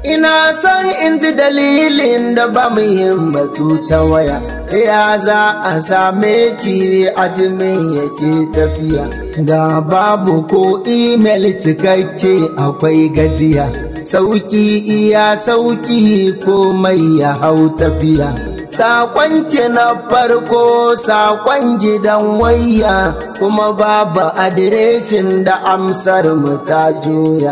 ina son in ji dalilin da ba mu yin batu ta waya ya za a same ki ajimin yake tafiya da babu ko imel cikakke akwai gajiya sauki iya sauki komai ya hau tafiya Sakon ki na farko sakon gidan waya kuma babu adireshin da amsar mu ta juya.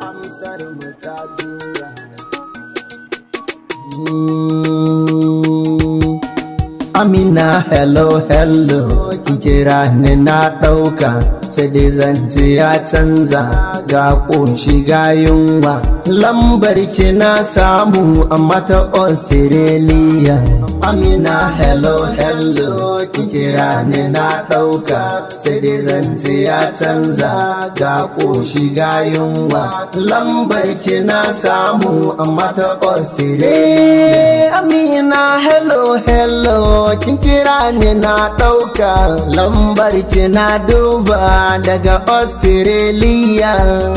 Amina hello hello kin kira ni na ɗauka sai dai zance ya canza ga ƙunshi ga yunwa lambar ki na samu amma ta Australia Amina hello hello kin kira ni na ɗauka sai dai zance ya canza ga ƙunshi ga yunwa lambar ki na samu amma ta Australia Amina hello hello kin kira ni na ɗauka lambar ki na duba daga Australia.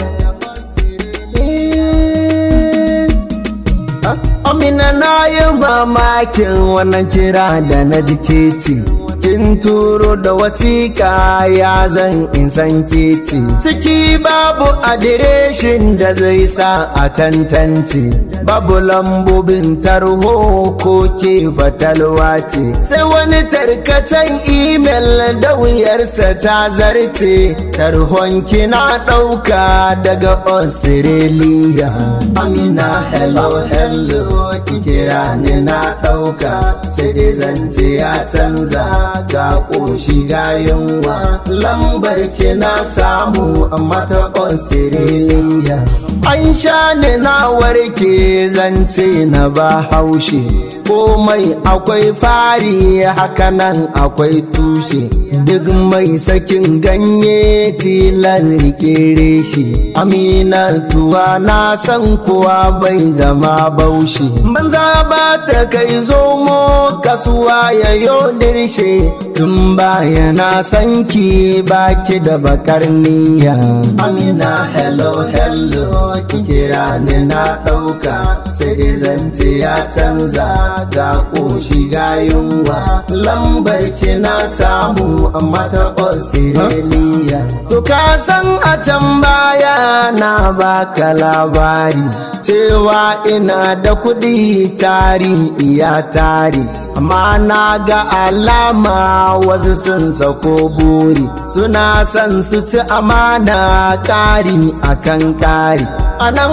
Amina na yi mamakin wannan kira da na jiketi. kin turo da wasiƙa ya zan in san keti ciki babu adireshin da zai sa a tantance babu lambobin tarho ko ke fatalwa ce sai wani tarkacen imel da wuyarsa ta zarce tarhon kina ɗauka daga australia amina hello hello kira ni na ɗauka sai dai zance ya canza ga ƙoshi ga yunwa lambar ki na samu amma ta Australia an sha ni na warke zance na ba haushe komai akwai fari hakanan akwai tushe duk mai sakin ganye tilan rike reshe amina tuwa na san kuwa bai zama baushi banza ba ta kai zomo kasuwa ya yo dirshe tun baya na san ki baki da bakar niyya amina hello hello ki kira ni na ɗauka sai dai zance ya canza ga ƙoshi ga yunwa lambar ki na samu amma ta Australia. To ka san a can baya na baka labari cewa ina da kuɗi tari iya tari. Amma na ga alama wasu sun sako buri suna son su ci amana ƙari akan ƙari. A nan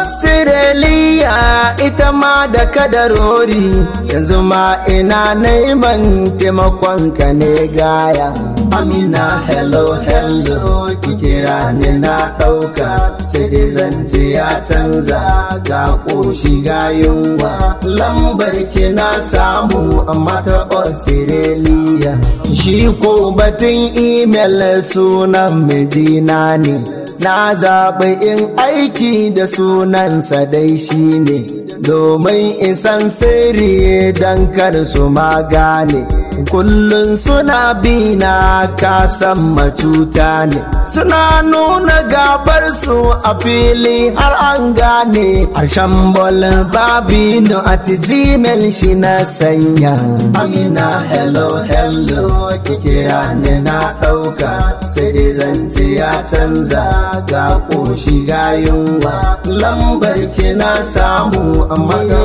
Australia ita ma da kadarori yanzu ma ina neman taimakon ka ne gaya. Amina hello hello ki kira ni na ɗauka sai dai zance ya canza ga ƙoshi ga yunwa lambar ki na samu amma ta Australia. Shi ko batun email sunan mijina ne. na zaɓi in aiki da sunansa dai shi ne domin isan sirri don kar su magane kullum suna bina kasan macuta ne suna nuna gabar su a fili har an gane a shambol babino at gmail shi na sanya amina hello hello kira ni na ɗauka sai dai zance ya canza ga ƙoshi ga yunwa lambar ki na samu amma ta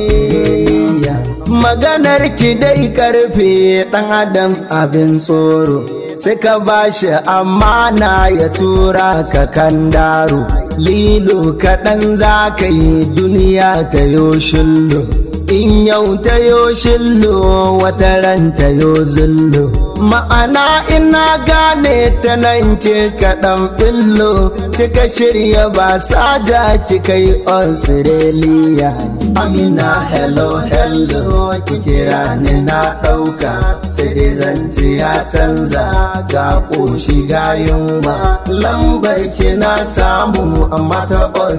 Australia maganar ki dai karfe ɗan adam abin tsoro sai ka bashi amana ya tura ka kan daro lilo kaɗan za ka yi duniya ta yo shillo in yau ta yo shillo wata ran ta yo zullo ma'ana ina gane ta nan ke kaɗan fillo kika shirya ba saja kika yi australia amina hello hello ki kira ni na ɗauka sai dai zance ya canza ga ƙoshi ga yunwa lambar ki na samu amma ta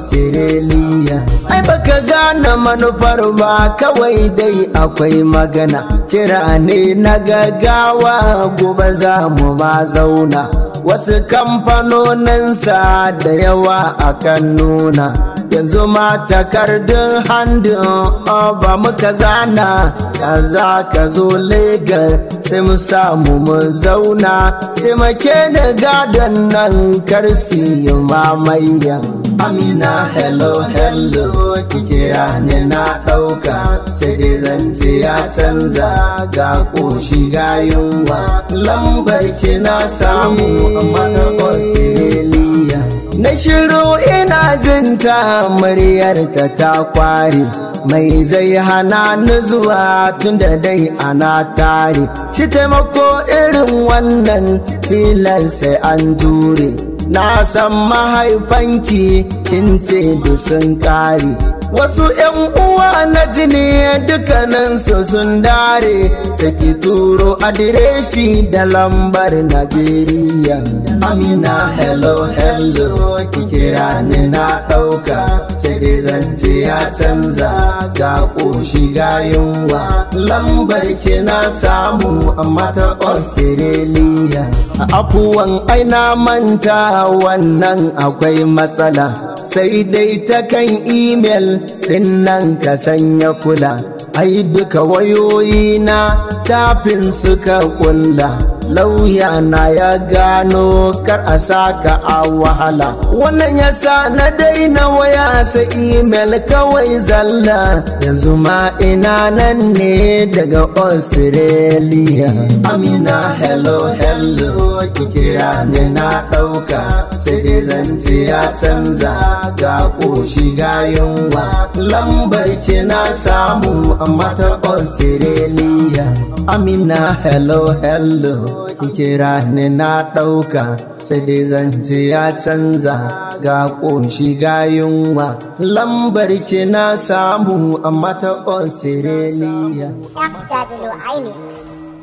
australia ai baka gane manufar ba kawai dai akwai magana kira ne na gaggawa gobe za mu ma zauna wasu kamfanoninsa da yawa akan nuna yanzu ma takardun handin ba muka zana ya za ka zo legas sai mu samu mu zauna taimake da gadon nan karsi mamayya amina hello hello kikira ne na ɗauka sai dai zance ya canza ga koshi ga yunwa lambar ki na samu amma ta Australia na shiru ina jinta muryarta ta kware mai zai hana ni zuwa tunda dai ana tare shi taimako irin wannan filan sai an jure na san mahaifanki kin ce sun kare wasu yan uwa na jini dukkaninsu sun dare saki turo adireshi da lambar najeriya amina hello hello ki kira ni na ɗauka sai dai zance ya canza ga ƙoshi ga yunwa lambar ki na samu amma ta australia afuwan aina manta wannan akwai matsala sai dai ta kan imel din nan ka sanya kula ai duka wayoyi na tafin suka kulla lauya na ya gano kar a saka a wahala wannan yasa na daina waya sa imel kawai zalla yanzu ma ina nan ne daga australia amina hello hello kikira ne na ɗauka sai dai zance ya canza ga ƙoshi ga yunwa lambar ki na samu amma ta australia amina hello hello kira ni na ɗauka sai dai zance ya canza ga ƙunshi ga yunwa lambar ki na samu amma ta australia FW iMix.